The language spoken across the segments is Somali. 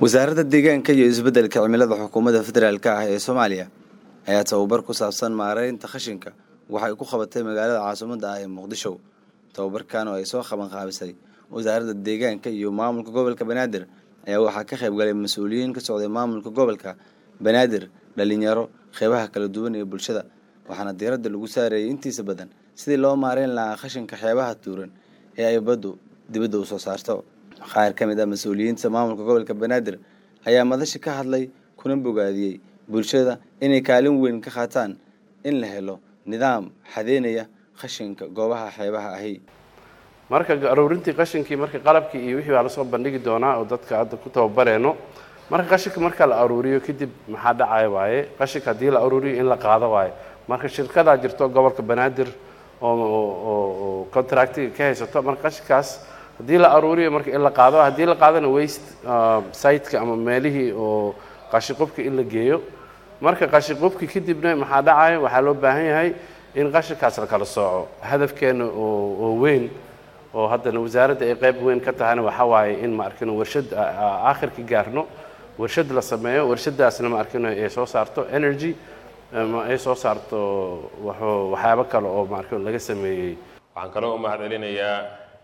wasaaradda deegaanka iyo isbeddelka cimilada xukuumadda federaalk ah ee soomaaliya ayaa tababar ku saabsan maareynta khashinka waxay ku qabatay magaalada caasimadda ah ee muqdisho tababarkan oo ay soo qabanqaabisay wasaaradda deegaanka iyo maamulka gobolka banaadir ayaa waxaa ka qayb galay mas-uuliyiin ka socday maamulka gobolka banaadir dhalinyaro qeybaha kala duwan ee bulshada waxaana diiradda lagu saarayay intiisa badan sidii loo maareyn lahaa khashinka xeebaha tuuran ee ay baddu dibadda u soo saarto qaar ka mid ah mas-uuliyiinta maamulka gobolka banaadir ayaa madasha ka hadlay kuna bogaadiyey bulshada inay kaalin weyn ka qaataan in la helo nidaam xadeynaya khashinka goobaha xeebaha ahi marka aruurintii qashinkii marka qalabkii iyo wixii baa lasoo bandhigi doonaa oo dadka hadda ku tababareeno marka qashinka marka la aruuriyo kadib maxaa dhacaya waaye qashinka haddii la aruuriyo in la qaado waaye marka shirkadaa jirto gobolka banaadir oo contractiga ka haysato marka qashinkaas haddii la aruuriyo marka in la qaado haddii la qaadana waste siteka ama meelihii oo qashinqubka in la geeyo marka qashinqubki kadibna maxaa dhacaya waxaa loo baahan yahay in qashinkaas la kala sooco hadafkeena oo weyn oo haddana wasaaradda ay qayb weyn ka tahayna waxaa waaye in ma arkino warshad aakhirka gaarno warshad la sameeyo warshadaasna ma arkino ay soo saarto energy ay soo saarto waxyaabo kale oo ma arkino laga sameeyey waxaan kaloo u mahad celinayaa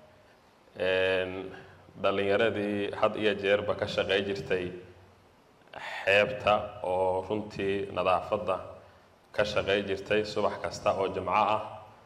dhallinyaradii had iyo jeerba ka shaqey jirtay xeebta oo runtii nadaafadda ka shaqey jirtay subax kasta oo jimco ah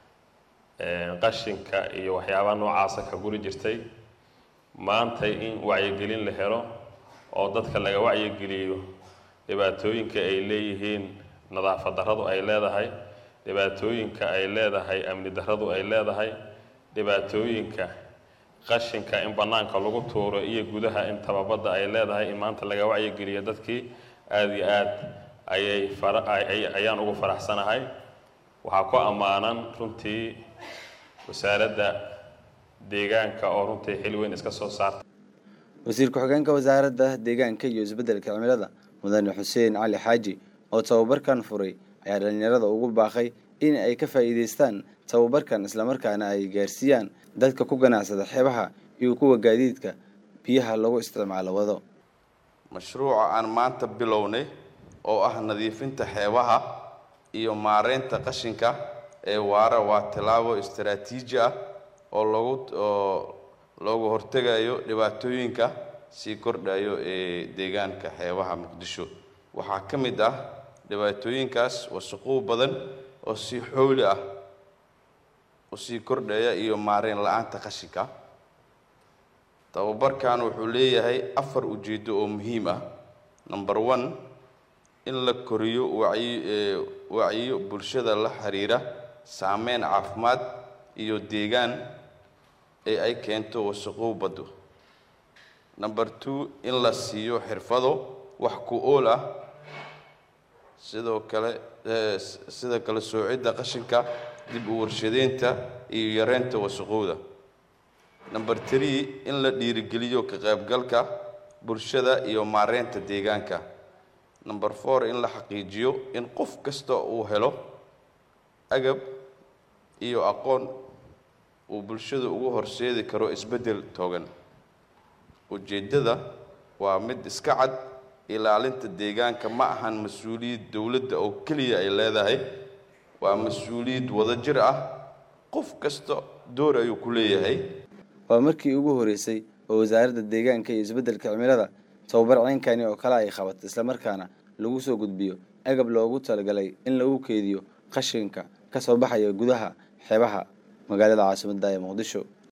qashinka iyo waxyaabaha noocaasa ka guri jirtay maantay in wacyigelin la helo oo dadka laga wacyigeliyo dhibaatooyinka ay leeyihiin nadaafad darradu ay leedahay dhibaatooyinka ay leedahay amni darradu ay leedahay dhibaatooyinka qashinka in bannaanka lagu tuuro iyo gudaha in tababadda ay leedahay in maanta laga wacyigeliyo dadkii aada iyo aad ayay fara ayaan ugu faraxsanahay waxaa ku ammaanan runtii wasaaradda deegaanka oo runtii xil weyn iska soo saarta wasiir ku-xigeenka wasaaradda deegaanka iyo isbeddelka cimilada mudane xuseen cali xaaji oo tababarkan furay ayaa dhallinyarada ugu baaqay in ay ka faa'iidaystaan tababarkan islamarkaana ay gaarsiiyaan dadka ku ganacsada xeebaha iyo kuwa gaadiidka biyaha lagu isticmaalo wado mashruuca aan maanta bilownay oo ah nadiifinta xeebaha iyo maareynta qashinka ee waara waa tallaabo istaraatiiji ah oo lagu oo looga hortegayo dhibaatooyinka sii kordhayo ee deegaanka xeebaha muqdisho waxaa ka mid ah dhibaatooyinkaas wasaqow badan oo si xooli ah u sii kordhaya iyo maareyn la-aanta qashinka tababarkan wuxuu leeyahay afar ujeeddo oo muhiim ah number one in la koriyo wacyi wacyiyo bulshada la xiriira saameyn caafimaad iyo deegaan ee ay keento wasaqow baddo number two in la siiyo xirfado wax ku ool ah sidoo kale sida kale soocidda qashinka dib u warshadeynta iyo yareynta wasaqowda number three in la dhiirigeliyo ka qaybgalka bulshada iyo maareynta deegaanka number four in la xaqiijiyo in qof kasta uu helo agab iyo aqoon uu bulshada ugu horseedi karo isbeddel toogan ujeeddada waa mid iska cad ilaalinta deegaanka ma ahan mas-uuliyad dowladda oo keliya ay leedahay waa mas-uuliyad wadajir ah qof kasta door ayuu ku leeyahay waa markii ugu horeysay oo wasaaradda deegaanka iyo isbeddelka cimilada tababar ceynkani oo kale ay qabato islamarkaana lagu soo gudbiyo agab loogu talagalay in lagu keediyo qashinka ka soo baxaya gudaha xeebaha magaalada caasimadda ee muqdisho